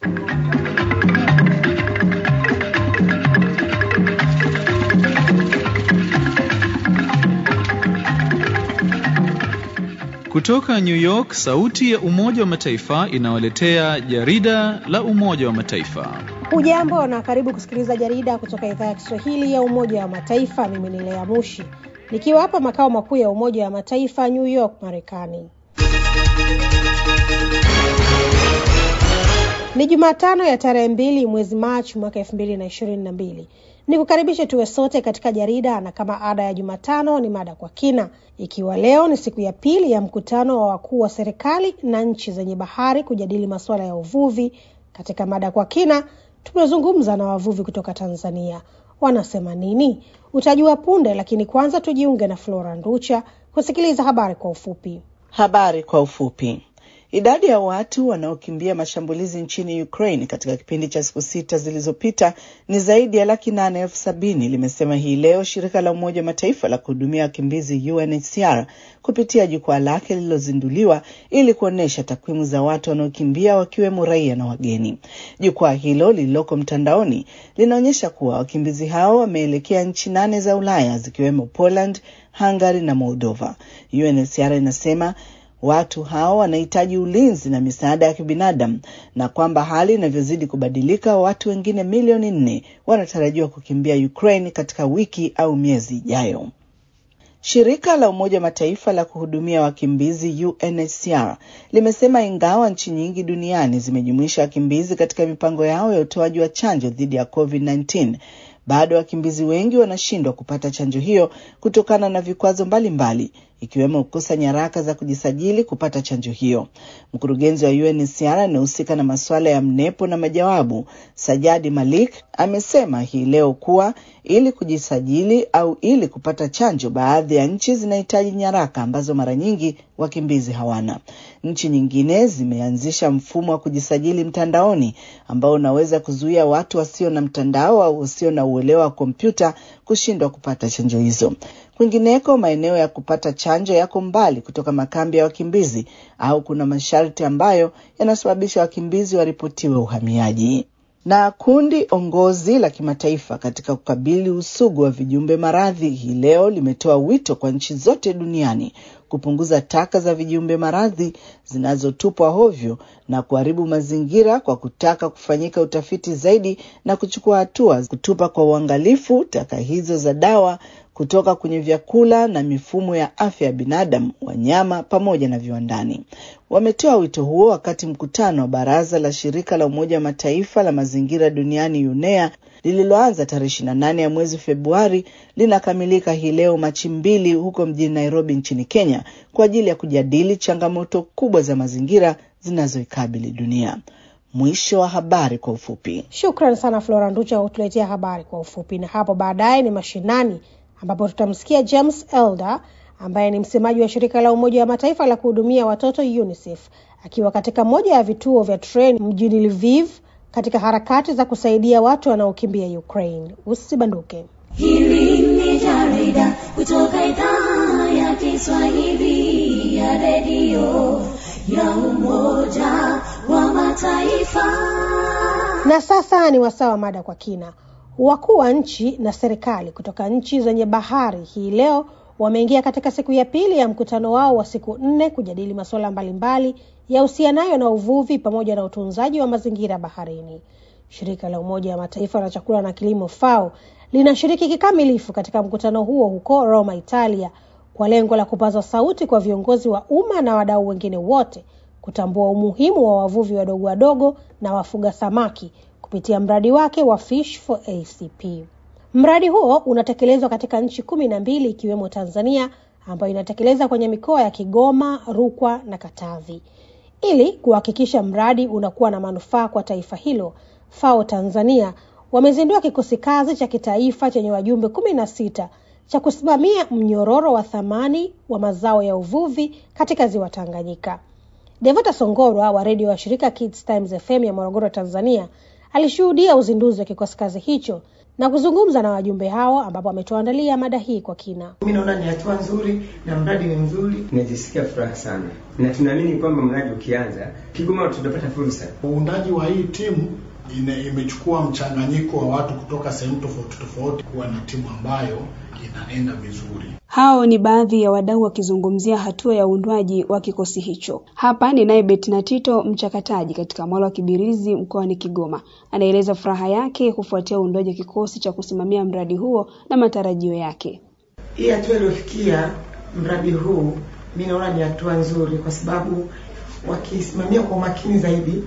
Kutoka New York, sauti ya Umoja wa Mataifa inawaletea jarida la Umoja wa Mataifa. Hujambo na karibu kusikiliza jarida kutoka idhaa ya Kiswahili ya Umoja wa Mataifa. Mimi ni Lea Mushi nikiwa hapa makao makuu ya Umoja wa Mataifa New York, Marekani. Ni Jumatano ya tarehe mbili mwezi Machi mwaka elfu mbili na ishirini na mbili. Ni kukaribishe tuwe sote katika jarida, na kama ada ya Jumatano ni mada kwa kina, ikiwa leo ni siku ya pili ya mkutano wa wakuu wa serikali na nchi zenye bahari kujadili masuala ya uvuvi. Katika mada kwa kina tumezungumza na wavuvi kutoka Tanzania. Wanasema nini? Utajua punde, lakini kwanza tujiunge na Flora Nducha kusikiliza habari kwa ufupi. Habari kwa ufupi. Idadi ya watu wanaokimbia mashambulizi nchini Ukraine katika kipindi cha siku sita zilizopita ni zaidi ya laki nane elfu sabini limesema hii leo shirika la Umoja wa Mataifa la kuhudumia wakimbizi UNHCR kupitia jukwaa lake lililozinduliwa ili kuonyesha takwimu za watu wanaokimbia wakiwemo raia na wageni. Jukwaa hilo lililoko mtandaoni linaonyesha kuwa wakimbizi hao wameelekea nchi nane za Ulaya zikiwemo Poland, Hungary na Moldova. UNHCR inasema watu hao wanahitaji ulinzi na misaada ya kibinadamu na kwamba hali inavyozidi kubadilika, watu wengine milioni nne wanatarajiwa kukimbia Ukraine katika wiki au miezi ijayo. Shirika la Umoja wa Mataifa la kuhudumia wakimbizi UNHCR limesema ingawa nchi nyingi duniani zimejumuisha wakimbizi katika mipango yao ya utoaji wa chanjo dhidi ya COVID-19 bado wakimbizi wengi wanashindwa kupata chanjo hiyo kutokana na vikwazo mbalimbali ikiwemo kukosa nyaraka za kujisajili kupata chanjo hiyo. Mkurugenzi wa UNHCR anayehusika na masuala ya mnepo na majawabu, Sajadi Malik, amesema hii leo kuwa ili kujisajili au ili kupata chanjo, baadhi ya nchi zinahitaji nyaraka ambazo mara nyingi wakimbizi hawana. Nchi nyingine zimeanzisha mfumo wa kujisajili mtandaoni ambao unaweza kuzuia watu wasio na mtandao au wasio na uelewa wa kompyuta kushindwa kupata chanjo hizo. Kwingineko, maeneo ya kupata chanjo yako mbali kutoka makambi ya wakimbizi au kuna masharti ambayo yanasababisha wakimbizi waripotiwe uhamiaji. Na kundi ongozi la kimataifa katika kukabili usugu wa vijumbe maradhi hii leo limetoa wito kwa nchi zote duniani kupunguza taka za vijumbe maradhi zinazotupwa hovyo na kuharibu mazingira kwa kutaka kufanyika utafiti zaidi na kuchukua hatua kutupa kwa uangalifu taka hizo za dawa kutoka kwenye vyakula na mifumo ya afya ya binadamu, wanyama pamoja na viwandani. Wametoa wito huo wakati mkutano wa baraza la shirika la Umoja wa Mataifa la mazingira duniani UNEA lililoanza tarehe ishirini na nane ya mwezi Februari linakamilika hii leo Machi mbili huko mjini Nairobi nchini Kenya kwa ajili ya kujadili changamoto kubwa za mazingira zinazoikabili dunia. Mwisho wa habari kwa ufupi. Shukran sana Flora Nducha kwa kutuletea habari kwa ufupi, na hapo baadaye ni mashinani ambapo tutamsikia James Elder ambaye ni msemaji wa shirika la Umoja wa Mataifa la kuhudumia watoto UNICEF akiwa katika moja ya vituo vya treni mjini Lviv katika harakati za kusaidia watu wanaokimbia Ukraine. Usibanduke. Hili ni jarida kutoka idhaa ya Kiswahili ya redio ya Umoja wa Mataifa. Na sasa ni wasaa wa mada kwa kina. Wakuu wa nchi na serikali kutoka nchi zenye bahari hii leo wameingia katika siku ya pili ya mkutano wao wa siku nne kujadili masuala mbalimbali yahusianayo na uvuvi pamoja na utunzaji wa mazingira baharini. Shirika la Umoja wa Mataifa la chakula na kilimo FAO linashiriki kikamilifu katika mkutano huo huko Roma, Italia, kwa lengo la kupaza sauti kwa viongozi wa umma na wadau wengine wote kutambua umuhimu wa wavuvi wadogo wadogo na wafuga samaki kupitia mradi wake wa Fish for ACP. Mradi huo unatekelezwa katika nchi kumi na mbili ikiwemo Tanzania ambayo inatekeleza kwenye mikoa ya Kigoma, Rukwa na Katavi. Ili kuhakikisha mradi unakuwa na manufaa kwa taifa hilo, FAO Tanzania wamezindua kikosi kazi cha kitaifa chenye wajumbe kumi na sita cha kusimamia mnyororo wa thamani wa mazao ya uvuvi katika ziwa Tanganyika. Devota Songorwa wa redio wa shirika Kids Times FM ya Morogoro, Tanzania, alishuhudia uzinduzi wa kikosi kazi hicho na kuzungumza na wajumbe hao, ambapo ametuandalia mada hii kwa kina. Mi naona ni hatua nzuri na mradi ni mzuri. Tunajisikia furaha sana na tunaamini kwamba mradi ukianza Kigoma tutapata fursa. Uundaji wa hii timu ine, imechukua mchanganyiko wa watu kutoka sehemu tofauti tofauti kuwa na timu ambayo inaenda vizuri. Hao ni baadhi ya wadau wakizungumzia hatua ya uundwaji wa kikosi hicho. Hapa ni naye Betina Tito, mchakataji katika mwalo wa Kibirizi mkoani Kigoma, anaeleza furaha yake kufuatia uundwaji wa kikosi cha kusimamia mradi huo na matarajio yake. Hii hatua iliyofikia mradi huu, mi naona ni hatua nzuri, kwa sababu wakisimamia kwa umakini zaidi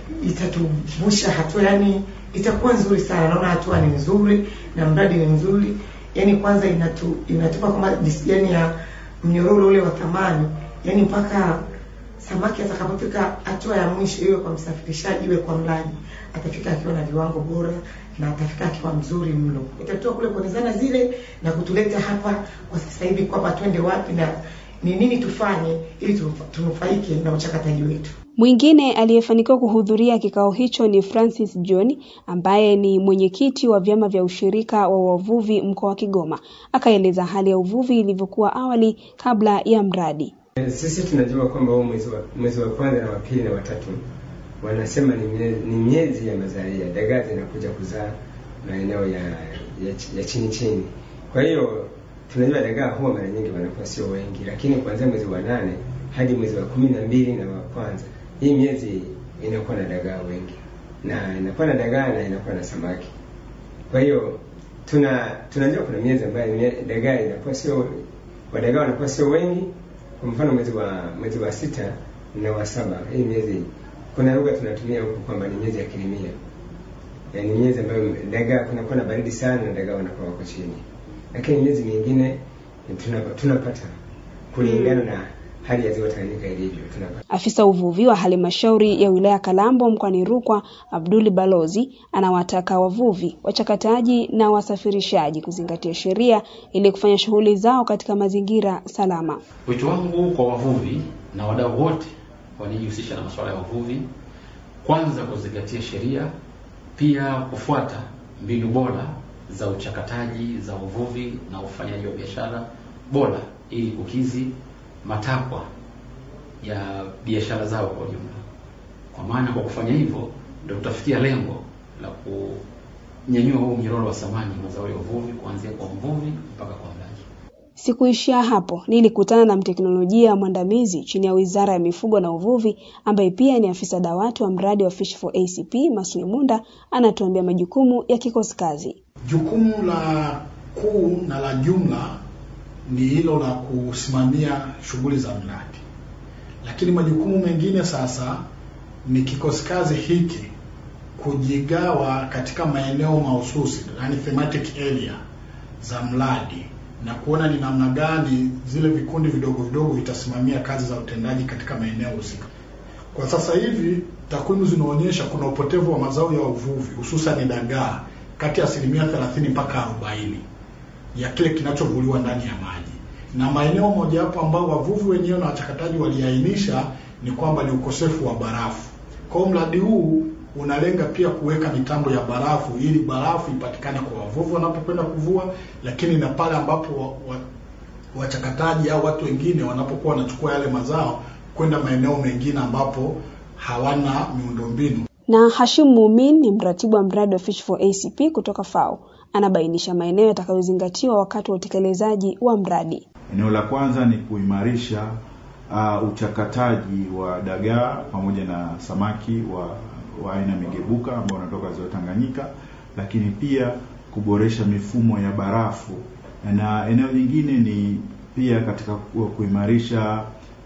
itatuvusha hatua, yani itakuwa nzuri sana. Naona hatua ni nzuri na mradi ni mzuri, yani kwanza inatu, inatupa kama disijani ya mnyororo ule wa thamani, yani mpaka samaki atakapofika hatua ya mwisho, iwe kwa msafirishaji, iwe kwa mlaji, atafika akiwa na viwango bora na atafika akiwa mzuri mno. Itatoa kule kwenye zana zile na kutuleta hapa kwa sasa hivi kwamba twende wapi na ni nini tufanye ili tunufaike na uchakataji wetu. Mwingine aliyefanikiwa kuhudhuria kikao hicho ni Francis John ambaye ni mwenyekiti wa vyama vya ushirika wa wavuvi mkoa wa Kigoma. Akaeleza hali ya uvuvi ilivyokuwa awali kabla ya mradi. Sisi tunajua kwamba huu mwezi wa, mwezi wa kwanza na wa pili na watatu wanasema ni miezi, ni miezi ya mazalia, dagaa zinakuja kuzaa maeneo ya, ya, ya chini chini. Kwa hiyo tunajua dagaa huwa mara nyingi wanakuwa sio wengi, lakini kuanzia mwezi wa nane hadi mwezi wa kumi na mbili na wa kwanza, hii miezi inakuwa na dagaa wengi na inakuwa na dagaa na inakuwa na samaki. Kwa hiyo tuna tunajua kuna miezi ambayo dagaa inakuwa sio wadagaa wanakuwa sio wengi. Kwa mfano mwezi wa mwezi wa sita na wa saba, hii miezi kuna lugha tunatumia huku kwamba ni miezi ya kilimia, yaani miezi ambayo dagaa kunakuwa na baridi sana na dagaa wanakuwa wako chini, lakini miezi mingine tunapata kulingana na hali ya ziwa Tanganyika ilivyo tunapata. Afisa uvuvi wa halmashauri ya wilaya Kalambo mkoani Rukwa, Abduli Balozi, anawataka wavuvi, wachakataji na wasafirishaji kuzingatia sheria ili kufanya shughuli zao katika mazingira salama. Wito wangu kwa wavuvi na wadau wote wanajihusisha na masuala ya uvuvi, kwanza kuzingatia sheria, pia kufuata mbinu bora za uchakataji za uvuvi na ufanyaji wa biashara bora ili kukizi matakwa ya biashara zao kwa ujumla. Kwa maana kwa kufanya hivyo ndio tutafikia lengo la kunyanyua huu mnyororo wa thamani mazao ya uvuvi kuanzia kwa mvuvi mpaka kwa mlaji. Sikuishia hapo, nilikutana na mteknolojia mwandamizi chini ya Wizara ya Mifugo na Uvuvi ambaye pia ni afisa dawati wa mradi wa Fish for ACP, Masui Munda, anatuambia majukumu ya kikosi kazi. Jukumu la kuu na la jumla ni hilo la kusimamia shughuli za mradi, lakini majukumu mengine sasa ni kikosi kazi hiki kujigawa katika maeneo mahususi, yani thematic area za mradi na kuona ni namna gani zile vikundi vidogo vidogo vitasimamia kazi za utendaji katika maeneo husika. Kwa sasa hivi takwimu zinaonyesha kuna upotevu wa mazao ya uvuvi hususan dagaa kati ya asilimia 30 mpaka 40 ya kile kinachovuliwa ndani ya maji, na maeneo mojawapo ambao wavuvi wenyewe na wachakataji waliainisha ni kwamba ni ukosefu wa barafu. Kwa hiyo mradi huu unalenga pia kuweka mitambo ya barafu ili barafu ipatikane kwa wavuvi wanapokwenda kuvua, lakini na pale ambapo wachakataji wa, wa au watu wengine wanapokuwa wanachukua yale mazao kwenda maeneo mengine ambapo hawana miundombinu. Na Hashim Mumin ni mratibu wa mradi wa Fish for ACP kutoka FAO, anabainisha maeneo yatakayozingatiwa wakati wa utekelezaji wa mradi. Eneo la kwanza ni kuimarisha uh, uchakataji wa dagaa pamoja na samaki wa wa aina migebuka ambao wanatoka ziwa Tanganyika, lakini pia kuboresha mifumo ya barafu, na eneo jingine ni pia katika kuimarisha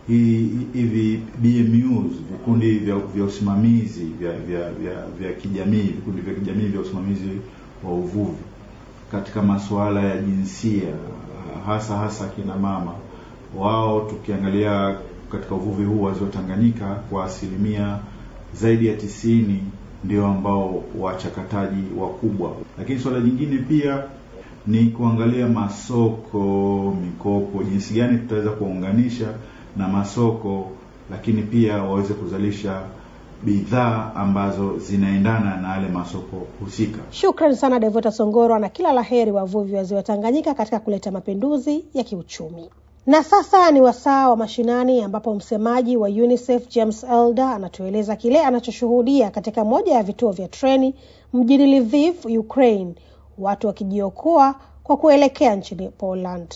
hivi BMUs, vikundi vya, vya usimamizi vya, vya, vya, vya kijamii, vikundi vya kijamii vya usimamizi wa uvuvi katika masuala ya jinsia, hasa hasa kina mama wao, tukiangalia katika uvuvi huu wa ziwa Tanganyika kwa asilimia zaidi ya tisini ndio ambao wachakataji wakubwa. Lakini suala jingine pia ni kuangalia masoko, mikopo, jinsi gani tutaweza kuwaunganisha na masoko, lakini pia waweze kuzalisha bidhaa ambazo zinaendana na yale masoko husika. Shukrani sana Devota Songoro na kila laheri wavuvi wa ziwa Tanganyika katika kuleta mapinduzi ya kiuchumi. Na sasa ni wasaa wa mashinani ambapo msemaji wa UNICEF James Elder anatueleza kile anachoshuhudia katika moja ya vituo vya treni mjini Lviv, Ukraine, watu wakijiokoa kwa kuelekea nchini Poland.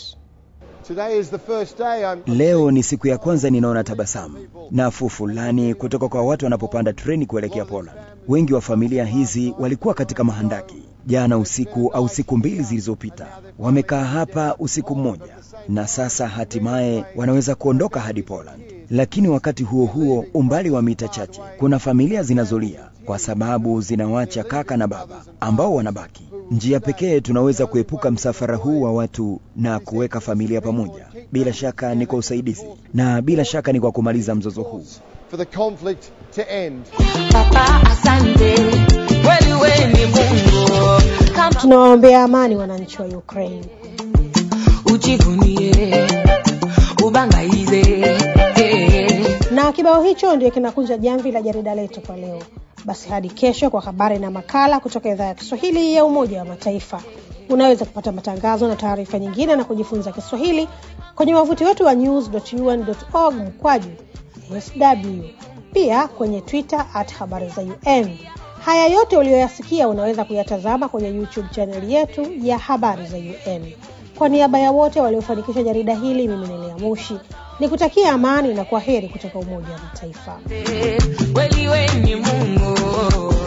Leo ni siku ya kwanza ninaona tabasamu nafuu fulani kutoka kwa watu wanapopanda treni kuelekea Poland. Wengi wa familia hizi walikuwa katika mahandaki jana usiku au siku mbili zilizopita. Wamekaa hapa usiku mmoja na sasa hatimaye wanaweza kuondoka hadi Poland. Lakini wakati huo huo, umbali wa mita chache, kuna familia zinazolia kwa sababu zinawacha kaka na baba ambao wanabaki. Njia pekee tunaweza kuepuka msafara huu wa watu na kuweka familia pamoja, bila shaka ni kwa usaidizi na bila shaka ni kwa kumaliza mzozo huu. for the conflict to end. Papa, asante kweli, wewe ni Mungu, kama Tunawaombea amani wananchi wa Ukraine. ujivunie ubangaize eh. Na kibao hicho ndio kinakunja jamvi la jarida letu kwa leo. Basi hadi kesho kwa habari na makala kutoka idhaa ya Kiswahili ya Umoja wa Mataifa. Unaweza kupata matangazo na taarifa nyingine na kujifunza Kiswahili kwenye wavuti wetu wa news.un.org mkwaju sw, pia kwenye Twitter at habari za UN. Haya yote uliyoyasikia unaweza kuyatazama kwenye YouTube chaneli yetu ya habari za UN. Kwa niaba ya wote waliofanikisha jarida hili, mimi ni Lea Mushi nikutakia amani na kwa heri kutoka Umoja wa Mataifa. kweli wewe ni Mungu